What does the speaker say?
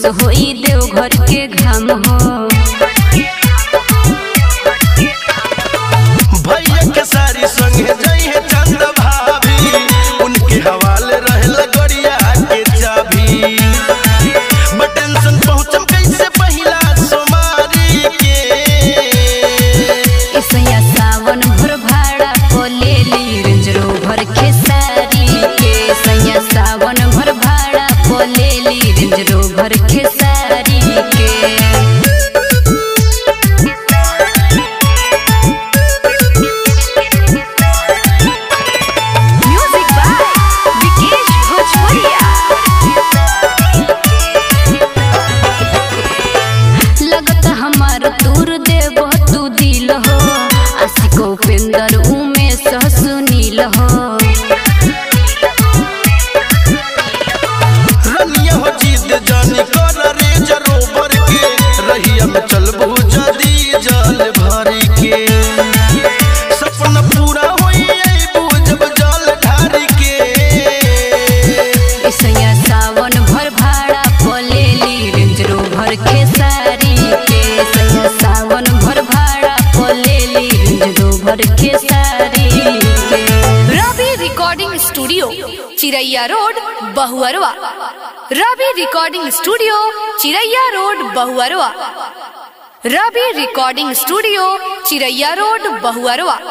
खुश होई देवघर के घाम हो भैया के सारी संगे जइहे चंद भाभी उनके हवाले रहल गड़िया के चाबी बट टेंशन पहुंचम कैसे पहिला सोमारी के इसया सावन भर भाड़ा को ले ली रेंज रोवर खेसारी के सैया सावन भर भाड़ा को ले ली रेंज रोवर खेसारी के म्यूजिक बाय विकेश भोजपुरिया लगत हमार दूर देव तू दिल हो आशिको उपेंद्र उमेश सुनील हो रनिया हो जीत जानी कर रे जरोबर के रहिया में चलबू जदी जल भरी के सपना पूरा होई अइबू जब जल ढारी के इसया सावन भर भाड़ा पले ली रेंज रोवर खेसारी के सैया सावन भर भाड़ा पले ली रेंज रोवर खेसारी के Ravi recording studio Chiraiya road Bahuarwa Ravi recording studio Chiraiya road Bahuarwa Ravi recording studio Chiraiya road Bahuarwa